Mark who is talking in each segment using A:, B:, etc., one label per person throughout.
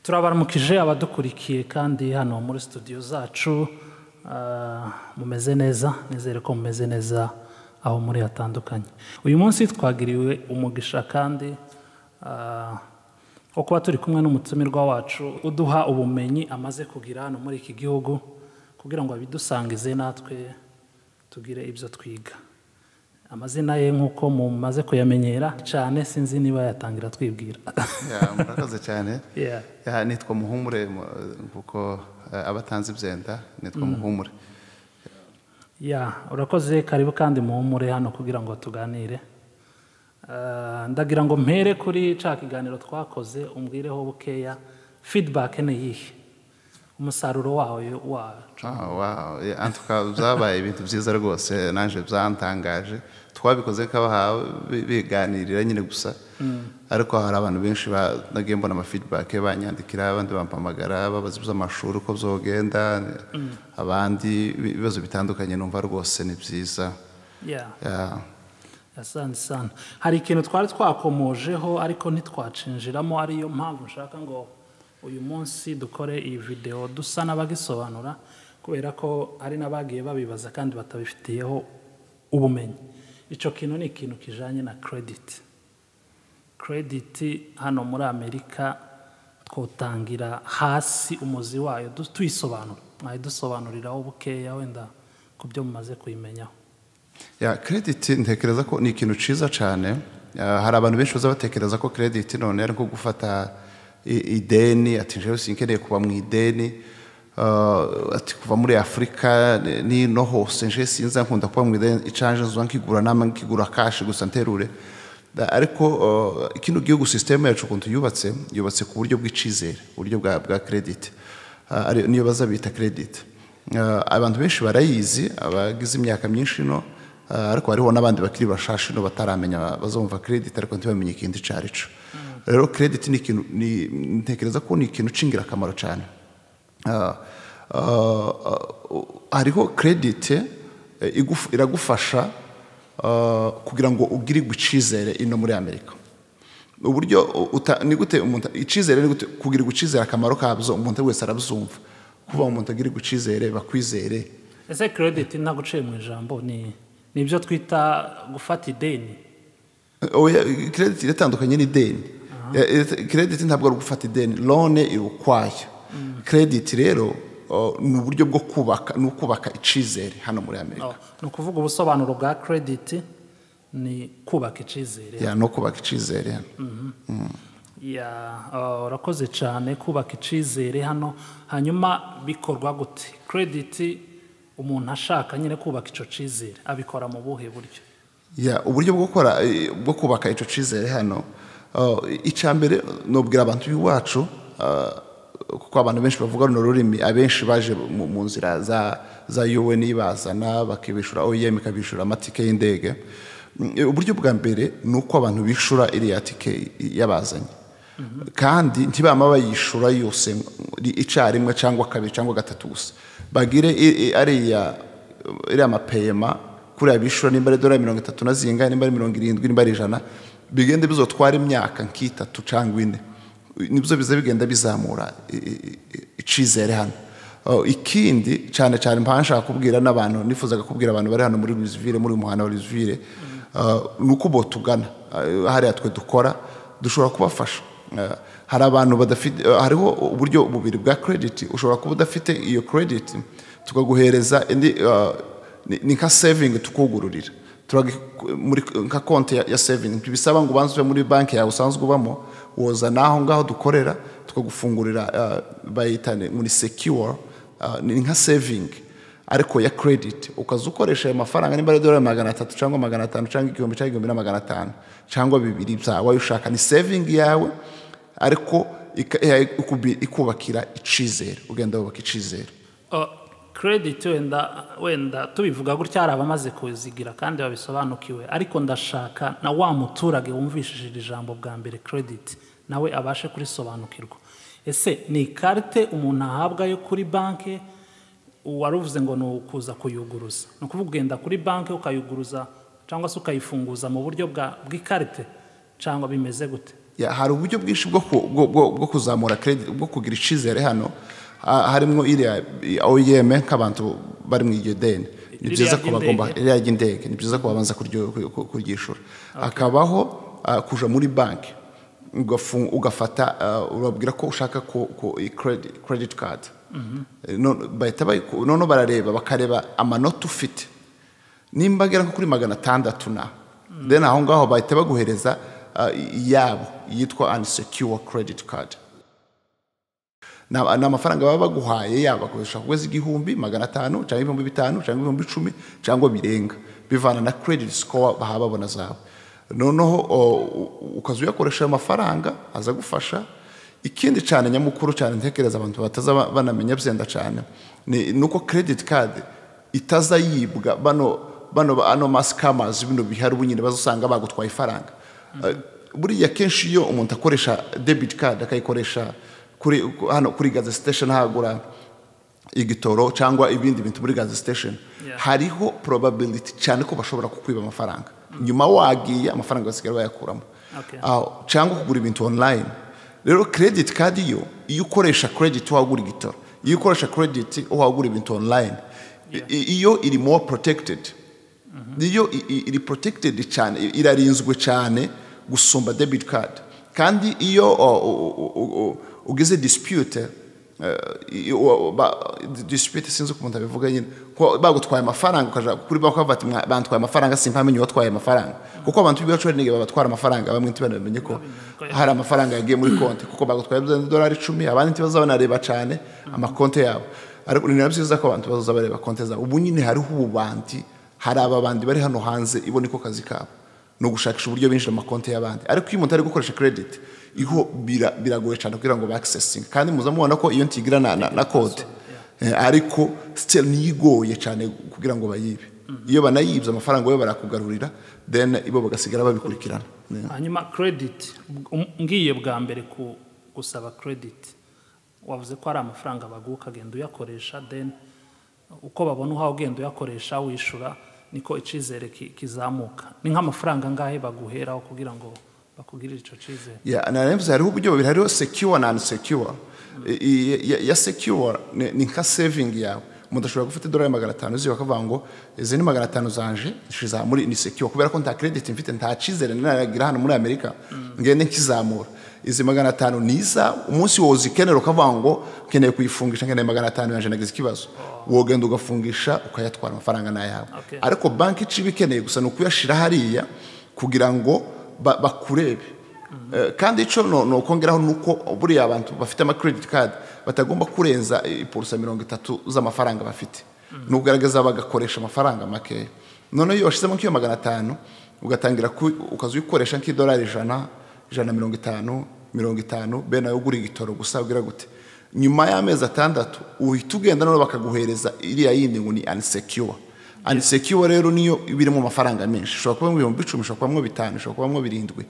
A: turabaramukije abadukurikiye kandi hano muri studio zacu mumeze neza nizere ko mumeze neza aho muri hatandukanye uyu munsi twagiriwe umugisha kandi wo kuba turi kumwe n'umutumirwa wacu uduha ubumenyi amaze kugira hano muri iki gihugu kugira ngo abidusangize natwe tugire ibyo twiga amazina ye nk'uko mumaze kuyamenyera cyane sinzi niba yatangira twibwira
B: Ya, murakoze cyane
A: Yeah.
B: Ya, nitwa muhumure mu- kuko eh, abatanzi byenda nitwa muhumure
A: ya urakoze karibu kandi muhumure hano kugira ngo tuganire Eh, ndagira ngo mpere kuri cya kiganiro twakoze umbwireho bukeya feedback ni iyihe umusaruro wawe wacu
B: Ah, wow. Yeah, en tout cas, byabaye ibintu byiza rwose nanjye byantangaje twabikoze nk'abahawe bi- biganirira nyine gusa ariko hari abantu benshi ba- nagiye mbona amafeedback banyandikira abandi bampamagara babaza iby'amashuri uko byogenda abandi ibibazo bitandukanye numva rwose ni byiza
A: Yeah.
B: Yeah.
A: asante sana hari ikintu twari twakomojeho ariko ntitwacinjiramo ariyo mpamvu nshaka ngo uyu munsi dukore iyi videwo dusa n'abagisobanura kubera ko hari n'abagiye babibaza kandi batabifitiyeho ubumenyi icyo kintu ni ikintu kijyanye na kerediti kerediti hano muri amerika twotangira hasi umuzi wayo du- tuyisobanura mwayidusobanuriraho bukeya wenda ku byo mumaze kuyimenyaho
B: ya krediti ntekereza ko ni ikintu cyiza cyane Ah, hari abantu benshi baza batekereza ko krediti none ari nko gufata i- ideni ati njyewe sinkeneye kuba mu ideni Ah, ati kuva muri afurika ni- nino hose nje sinza nkunda kuba mu ideni icanje nzuba nkigura nama nkigura kashi gusa nterure Da- ariko ah, kino gihugu sisiteme yacu ukuntu yubatse yubatse ku buryo bw'icizere uburyo bwa bwa krediti Ah, ari- niyo baza bita krediti Uh, abantu benshi barayizi abagize imyaka myinshi ino uh, ariko hariho n'abandi bakiri bashashi ino bataramenya bazumva kredit ariko ntibamenye ikintu icyo ari cyo rero kredit ni ikintu ni- ntekereza ko ni ikintu cy'ingirakamaro cyane Uh, uh, uh, hariho kredit eh, iguf- iragufasha uh, kugira ngo ugirirwe icyizere ino muri amerika uburyo uta- ni gute umuntu icyizere ni gute kugira icyizere akamaro kabyo umuntu wese arabyumva kuba umuntu agira icyizere bakwizere
A: ese kerediti ntabwo uciye mu ijambo ni ni ibyo twita gufata ideni
B: oya credit iratandukanye n'ideni credit ntabwo ari ugufata ideni lone iri ukwaya credit rero o, ni uburyo bwo kubaka ni ukubaka icyizere hano muri amerika
A: ni ukuvuga ubusobanuro bwa kerediti ni kubaka icyizere
B: Ya, ni ukubaka icyizere hano
A: Ya, ah, urakoze cyane kubaka icyizere hano hanyuma bikorwa gute kerediti umuntu ashaka nyine kubaka icyo cyizere abikora mu buhe buryo
B: Ya, uburyo bwo gukora eh, bwo kubaka icyo cyizere hano icya mbere nubwira abantu b'iwacu ah, kuko abantu benshi bavuga runo rurimi abenshi baje mu mu nzira za za UN bazana bakibishura OEM ikabishura amatike y'indege Mm, eh, uburyo bwa mbere ni uko abantu bishura iriya tike yabazanye kandi ntibama bayishura yose icyarimwe cyangwa kabiri cyangwa gatatu gusa bagire i- i- ariya iriya mapeyema kuriya bishura nimba ari dorari mirongo itatu na zingahe nimba ari mirongo irindwi nimba ari ijana bigende bizotwara imyaka nk'itatu cyangwa ine nibyo biza bigenda bizamura i- i- i- icizere hano Oh, ikindi cyane cyane mpamvu nshaka kubwira n'abantu nifuzaga kubwira abantu bari hano muri Louisville muri uyu muhanda wa Louisville uh, ni uko botugana uh, hariya twe dukora dushobora kubafasha Uh, hari abantu badafite uh, hariho uburyo bubiri bwa credit ushobora kuba udafite iyo credit tukaguhereza indi uh, ni- ni nka saving tukugururira Turagu- muri nka konti ya, ya saving ntibisaba ngo ubanze uve muri banki yawe usanzwe ubamo woza n'aho ngaho dukorera tukagufungurira uh, bayita ni- muri secure uh, ni nka saving ariko ya credit ukaza ukoresha ayo mafaranga nimba ari dolari magana atatu cyangwa magana atanu cyangwa igihumbi cyangwa igihumbi na magana atanu cyangwa bibiri byawe ayo ushaka ni saving yawe ariko ika- eh, ikubi- ikubakira icizere ugenda wubaka icizere
A: kerediti wenda wenda tubivuga gutya hari abamaze kuzigira kandi babisobanukiwe ariko ndashaka na wa muturage wumvishije iri jambo bwa mbere kerediti nawe abashe kurisobanukirwa ese ni ikarite umuntu ahabwa yo kuri banki uwaruvuze ngo ni ukuza kuyuguruza ni ukuvuga ugenda kuri banki ukayuguruza cyangwa se ukayifunguza mu buryo bwa- bw'ikarite cyangwa bimeze gute
B: Ya, hari uburyo bwinshi bwo ku- bwo- bwo- bwo kuzamura credit bwo kugira icyizere hano ha- harimo iriya OEM nk'abantu bari mu iryo deni ni
A: Ririya
B: byiza ko
A: ry'indege.
B: bagomba iriya ry'indege ni byiza ko babanza kuryo- ku- ku- kuryishura hakabaho ah, kuja muri banki ugafu- ugafata ah, urababwira ko ushaka ko ko- i- credit credit card None- bahita bayiku- noneho barareba bakareba amanota ufite nimba agera nko kuri magana atandatu na then aho ngaho bahita baguhereza ah, iyabo yitwa unsecure credit card ni amafaranga baba baguhaye yaba bakoresha ku kwezi igihumbi magana atanu cyangwa ibihumbi bitanu cyangwa ibihumbi icumi cyangwa birenga bivana na credit score baha babona zawe noneho o, u- ukaza uyakoresha ayo mafaranga aza gufasha ikindi cyane nyamukuru cyane ntekereza abantu bataza ba- banamenya byenda cyane ni ni uko credit card itaza yibwa bano bano ba- ano masikamazi bino bihari ubu nyine bazasanga bagutwaye ifaranga Eh, buriya kenshi iyo umuntu akoresha debit card akayikoresha kuri hano kuri gaze station hagura igitoro cyangwa ibindi bintu muri gaze station
A: Yeah.
B: hariho probability cyane ko bashobora kukwiba amafaranga nyuma wagiye amafaranga basigara bayakuramo
A: Okay.
B: Aho- cyangwa kugura ibintu online rero credit card yo iyo ukoresha credit wagura igitoro iyo ukoresha credit wagura ibintu online I- iyo iri more protected niyo i- i- iri protected cyane i- irarinzwe cyane gusumba debit card kandi iyo o- o- o- o- o- ugize dispute eh, i- o- o- ba- dispute sinzi uko umuntu abivuga nyine ko bagutwaye amafaranga ukaja kuri banki ukavuga ati "Mwa- bantwaye amafaranga simpamenye uwatwaye amafaranga kuko abantu b'ibibacuranige babatwara amafaranga bamwe ntibamenye ko hari amafaranga yagiye muri konti kuko bagutwaye idolari icumi abandi ntibaza banareba cyane amakonti yabo ariko ni na byiza ko abantu bazaza bareba konti zabo ubu nyine hariho ububandi hari ababandi bari hano hanze ibona ko kazi kabo ni ugushakisha uburyo binjira mu makonti y'abandi ariko iyo umuntu ari gukoresha credit iho bira- biragoye cyane kugira ngo bakisesinge kandi muza mubona ko iyo ntigira na, na, na kode Eh, ariko still niyo igoye cyane kugira ngo bayibe iyo banayibye amafaranga yo barakugarurira then ibo bagasigara babikurikirana Ne.
A: hanyuma credit um- ngiye bwa mbere ku gusaba credit wavuze ko hari amafaranga baguha ukagenda uyakoresha then uko babona uhawe ugenda uyakoresha wishyura niko icyizere ki- kizamuka ni nk'amafaranga angahe baguheraho kugira ngo bakugirire icyo cyizere
B: Yeah, na nemvuze hariho uburyo bubiri hariho secure na unsecure I- i- ya- ya secure ni ni nka saving yawe umuntu ashobora gufata idolari magana atanu ziwe akavuga ngo izi ni magana atanu zanje nshiza muri ni secure kubera ko nta credit mfite nta cyizere naragira hano muri amerika ngende nkizamura izi magana atanu ni izawe umunsi wowe uzikenera ukavuga ngo nkeneye kuyifungisha nkeneye magana atanu yanjye nagize ikibazo wogenda ugafungisha ukayatwara amafaranga ni ayawe
A: Okay.
B: ariko banki ica ibikeneye gusa ni ukuyashyira hariya kugira ngo ba- bakurebe Eh, kandi icyo no- nokongeraho ni uko buriya abantu bafite ama credit card batagomba kurenza iporosa mirongo itatu z'amafaranga bafite ni ukugaragaza bagakoresha amafaranga makeya noneho iyo washyizemo nk'iyo magana atanu ugatangira ku- ukaza uyikoresha nk'idolari ijana ijana na mirongo itanu mirongo itanu be nawe ugura igitoro gusa ugira gute nyuma y'amezi atandatu uhita ugenda noneho bakaguhereza iriya yindi ngo ni unsecure unsecure rero niyo iba irimo amafaranga menshi ishobora kubamo ibihumbi icumi ishobora kubamo bitanu ishobora kubamo birindwi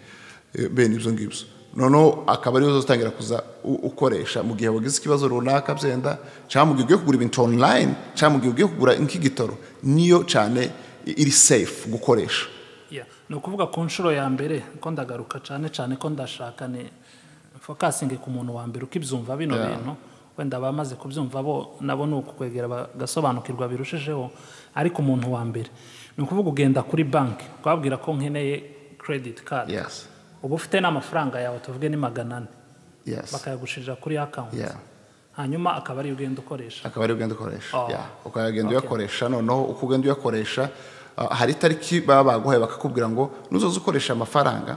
B: eh, bene ibyo ngibyo noneho akaba ariyo uzatangira kuza u- ukoresha mu gihe wagize ikibazo runaka byenda cyangwa mu gihe ugiye kugura ibintu online cyangwa mu gihe ugiye kugura nk'igitoro niyo cyane i- iri safe gukoresha
A: Yeah. ni ukuvuga ku nshuro ya mbere ko ndagaruka cyane cyane ko ndashaka ni fokasingi ku muntu wa mbere ukibyumva bino bintu wenda bamaze kubyumva bo nabo ni ukukwegera bagasobanukirwa birushijeho ariko umuntu wa mbere ni ukuvuga ugenda kuri banki twabwira ko nkeneye credit card
B: yes
A: uba ufite n'amafaranga yawe tuvuge ni magana ane
B: yes
A: bakayagushirira kuri akawunti
B: yeah
A: hanyuma akaba ariyo ugenda ukoresha
B: akaba ariyo ugenda ukoresha
A: Oh.
B: yeah. ukagenda
A: Okay.
B: uyakoresha noneho uko ugenda uyakoresha ah, hari itariki baba baguhaye bakakubwira ngo nuzoza ukoresha amafaranga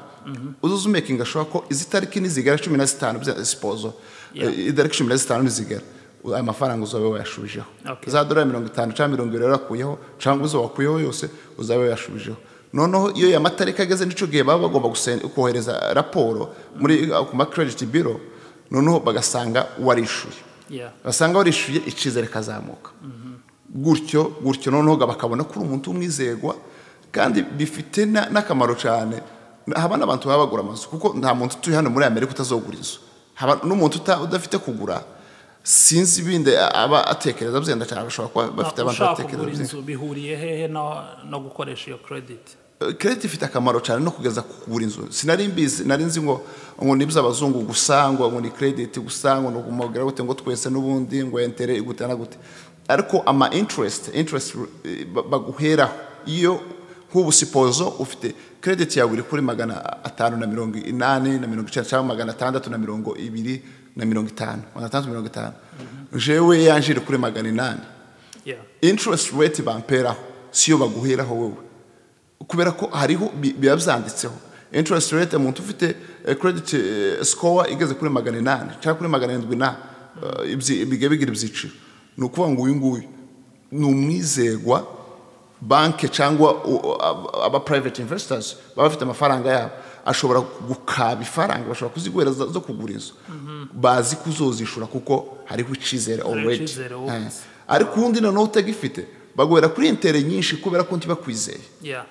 B: uzoza umekinga ashobora ko izi tariki nizigera cumi na zitanu bya- sipozo
A: Yeah.
B: Eh, itariki cumi na zitanu nizigera u- aya mafaranga uzabe wayashubijeho
A: Okay.
B: za dorari mirongo itanu cyangwa mirongo irindwi yarakuyeho cyangwa izo wakuyeho yose uzabe wayashubijeho noneho iyo ya matariki ageze n'icyo gihe baba bagomba gusen- kohereza raporo muri ah, ku ma credit bureau noneho bagasanga warishyuye
A: Yeah.
B: basanga warishyuye icyizere kazamuka gutyo gutyo noneho bakabona ko uri umuntu w'umwizerwa kandi bifite na- n'akamaro cyane haba n'abantu baba bagura amazu kuko nta muntu utuye hano muri amerika utazogura inzu haba n'umuntu uta- udafite kugura sinzi ibindi aba atekereza byenda cyane bashobora kuba bafite abantu
A: ushaka
B: batekereza
A: kugura
B: byinshi
A: inzu bihuriye hehe no, no gukoresha iyo credit
B: kerete ifite akamaro cyane no kugeza kugura inzu sinari mbizi nari nzi ngo ngo ni iby'abazungu gusa ngo ngo ni credit gusa ngo ni ukumubwira gute ngo twese n'ubundi ngo entere igute na gute ariko ama interest interest eh, ba- baguheraho iyo nk'ubu sipozo ufite credit yawe iri kuri magana atanu na mirongo inani na mirongo icyenda cyangwa magana atandatu na mirongo ibiri na mirongo itanu magana atandatu mirongo itanu jewe yanje iri kuri magana inani
A: yeah
B: interest rate bamperaho siyo baguheraho wowe kubera ko hariho bi- biba byanditseho interest rate umuntu ufite eh, credit eh, score igeze kuri magana inani cyangwa kuri magana arindwi na eh, ibyi- bigiye bigira ibyiciro ni ukuvuga ngo uyu nguyu ni umwizerwa banke cyangwa u- u- ab- aba private investors baba bafite amafaranga yabo ashobora gukaba ifaranga bashobora kuziguhera zo zo kugura inzu bazi kuzozishura kuko hariho icyizere already
A: icyizere
B: Eh,
A: wubatse.
B: ariko undi noneho utagifite baguhera kuri intere nyinshi kubera ko ntibakwizeye
A: yeah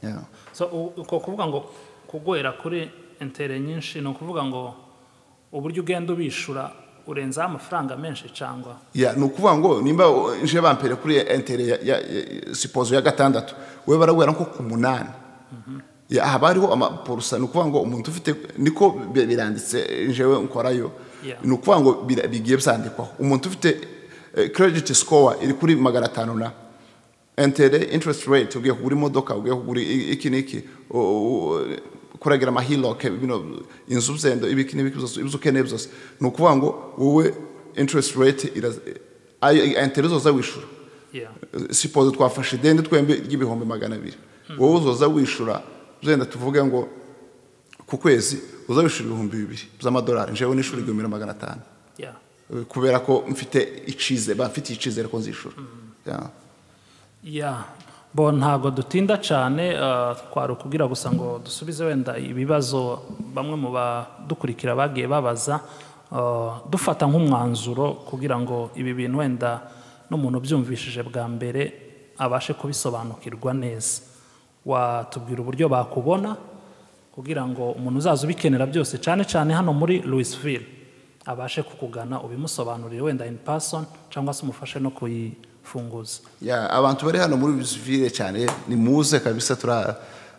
B: Yeah.
A: so u- uko kuvuga ngo kuguhera kuri intere nyinshi ni ukuvuga ngo uburyo ugenda ubishura urenzaho amafaranga menshi cyangwa
B: ya ni ukuvuga ngo nimba uh, nje bampere kuri entere ya, ya, ya sipozo ya gatandatu we barabwira nko ku munani ya haba hariho amaporusa ni ukuvuga ngo umuntu ufite niko bi- biranditse njewe nkorayo
A: Yeah.
B: ni ukuvuga ngo bira- bigiye byandikwaho umuntu ufite eh, credit score iri kuri magana atanu na entere interest rate ugiye kugura imodoka ugiye kugura i- iki n'iki u- u- kuragira amahiloke bino inzu zenda ibiki n'ibiki byose ibyo ukeneye byose ni ukuvuga ngo wowe interest rate iraza- ayo entere uzoza wishura
A: yeah
B: sipoze twafashe ideni twembi ry'ibihumbi magana abiri wowe uzoza wishura zenda tuvuge ngo ku kwezi uza wishura ibihumbi bibiri by'amadolari njewe nishura igihumbi na magana atanu
A: yeah
B: Eh, kubera ko mfite icizere bamfitiye icizere ko nzishura Yeah.
A: ya bo ntabwo dutinda cyane eh, twari ukubwira gusa ngo dusubize wenda ibibazo bamwe mu badukurikira bagiye babaza eh, dufata nk'umwanzuro kugira ngo ibi bintu wenda n'umuntu ubyumvishije bwa mbere abashe kubisobanukirwa neza watubwira uburyo bakubona kugira ngo umuntu uzaza ubikenera byose cyane cyane hano muri louisville abashe kukugana ubimusobanurire wenda in person cyangwa se umufashe no kuyifunguza
B: ya abantu bari hano muri visivire cyane ni muze kabisa tura-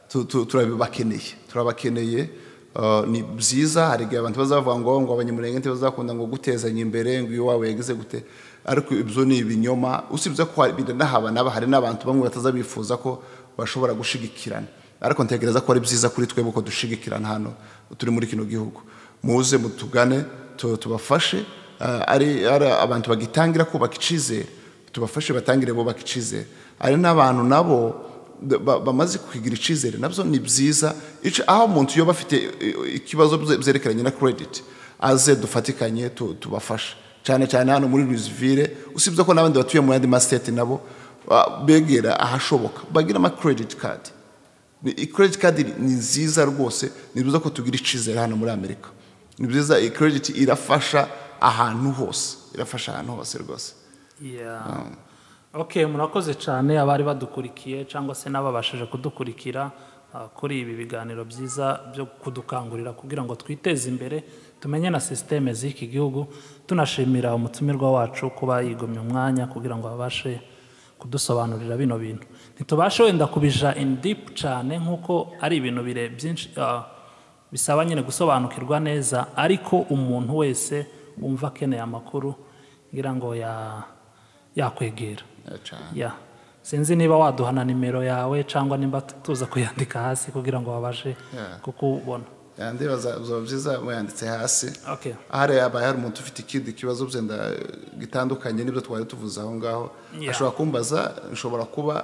B: tu- tu- turabakeneye turabakeneye Uh, ni byiza hari igihe abantu bazavuga ngo ngo abanyamurenge ntibazakunda ngo gutezanya imbere ngo iyo wawe yagize gute ariko ibyo ni ibinyoma usibye ko hari binahaba naba hari n'abantu bamwe batazabifuza ko bashobora gushigikirana ariko ntekereza ko ari byiza kuri twebwe ko dushigikirana hano turi muri kino gihugu muze mutugane tu- tubafashe Uh, ari ari abantu bagitangira kubaka icyizere tubafashe batangire bubaka icyizere hari n'abantu nabo d- ba- bamaze kukigira icyizere nabyo ni byiza Ico- aho umuntu yoba afite eh, ikibazo bye- byerekeranye na credit aze dufatikanye tu- tubafashe cyane cyane hano muri Louisville usibye ko n'abandi batuye mu yandi mastate nabo ah, begera ahashoboka bagira ama credit card ni i- credit card ni- ni nziza rwose ni byiza ko tugira icyizere hano muri amerika ni byiza iyi credit irafasha ahantu hose irafasha ahantu hose rwose
A: Yeah. Okay, murakoze cyane abari badukurikiye cyangwa se n'ababashije kudukurikira uh, kuri ibi biganiro byiza byo kudukangurira kugira ngo twiteze imbere tumenye na sisiteme z'iki gihugu tunashimira umutumirwa wacu kuba yigomye umwanya kugira ngo abashe kudusobanurira bino bintu ntitubashe wenda kubija in deep cyane nk'uko ari ibintu bire byinshi uh, bisaba nyine gusobanukirwa neza ariko umuntu wese wumva akeneye amakuru ngira ngo ya yakwegera ya sinzi niba waduha na nimero yawe cyangwa nimba tuza kuyandika hasi kugira ngo babashe
B: Yeah.
A: kukubona
B: yandi bazaba byiza muyanditse hasi
A: okay
B: hariya abaye hari umuntu ufite ikindi kibazo byenda gitandukanye n'ibyo twari tuvuze aho ngaho
A: Yeah.
B: ashobora kumbaza nshobora kuba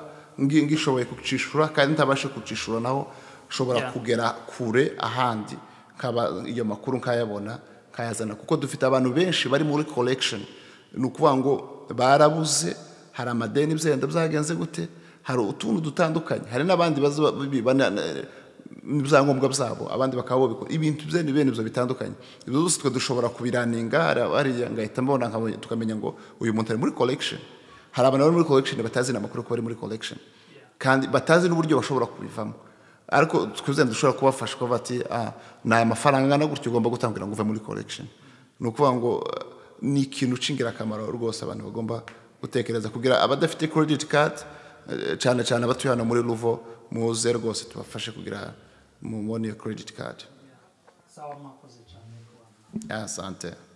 B: ngi- ngishoboye kucishura kandi ntabashe kucishura naho nshobora
A: Yeah.
B: kugera kure ahandi nkaba iyo makuru nkayabona nkayazana kuko dufite abantu benshi bari muri collection ni ukuvuga ngo barabuze hari amadeni byenda byagenze gute hari utuntu dutandukanye hari n'abandi baza bibana n'ibyangombwa byabo abandi bakaba babikora ibintu bye ni bene ibyo bitandukanye ibyo byose twe dushobora kubiraninga hari abariya ngahita mbona nkabonye tukamenya ngo uyu muntu ari muri collection hari abantu bari muri collection batazi n'amakuru ko bari muri collection kandi batazi n'uburyo bashobora kubivamo ariko twizere dushobora kubafasha kuba bati "Ah, ni aya mafaranga angana gutya ugomba gutangira ngo uve muri collection ni ukuvuga ngo eh, ni ikintu cy'ingirakamaro rwose abantu bagomba gutekereza kugira abadafite credit card eh, cyane cyane abatuye hano muri ruvo muze rwose tubafashe kugira mubone iyo credit card
A: sawa mwakoze cyane rwanda
B: asante